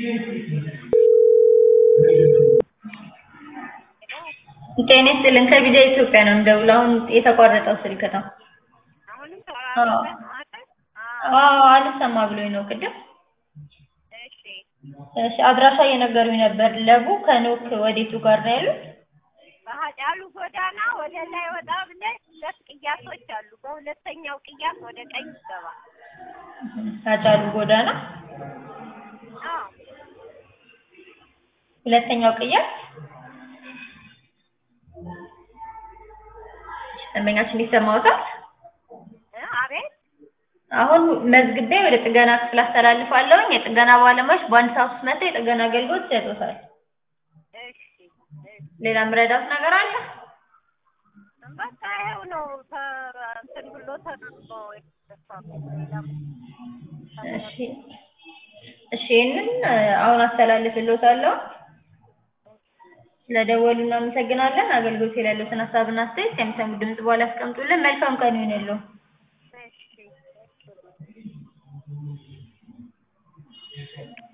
ጤና ይስጥልን ከቪዛ ኢትዮጵያ ነው የምደውለው። አሁን የተቋረጠው ስልክ ነው። አሁንም አዎ ተራራቀ ማለት አዎ አልሰማ ብሎኝ ነው ቅድም። እሺ እሺ አድራሻ እየነገሩኝ ነበር። ለቡ ከኖክ ወዴቱ ጋር ነው ያሉት? በሀጫሉ ጎዳና ወደ ላይ ወጣ ብለህ ሁለት ቅያሶች አሉ። በሁለተኛው ቅያስ ወደ ቀኝ ይገባ። አጫሉ ጎዳና አዎ ሁለተኛው ቅያስ ደንበኛችን ይሰማዎታል? እ አቤት አሁን መዝግቤ ወደ ጥገና ክፍል አስተላልፋለሁኝ። የጥገና ባለሙያዎች በአንድ ሰዓት ውስጥ መጥተው የጥገና አገልግሎት ይሰጡታል። እሺ እሺ ሌላ የምረዳት ነገር አለ? በቃ ይኸው ነው። ተ- እንትን ብሎ ተደርጎ የተጠፋው ሌላ እሺ እሺ ይህንን አሁን አስተላልፍልዎታለሁ። ስለደወሉ እናመሰግናለን። አገልግሎት ላይ ያሉትን ሀሳብና አስተያየት ከሚሰሙት ድምጽ በኋላ ያስቀምጡልን። መልካም ቀን ይሁንልዎ። እሺ እሺ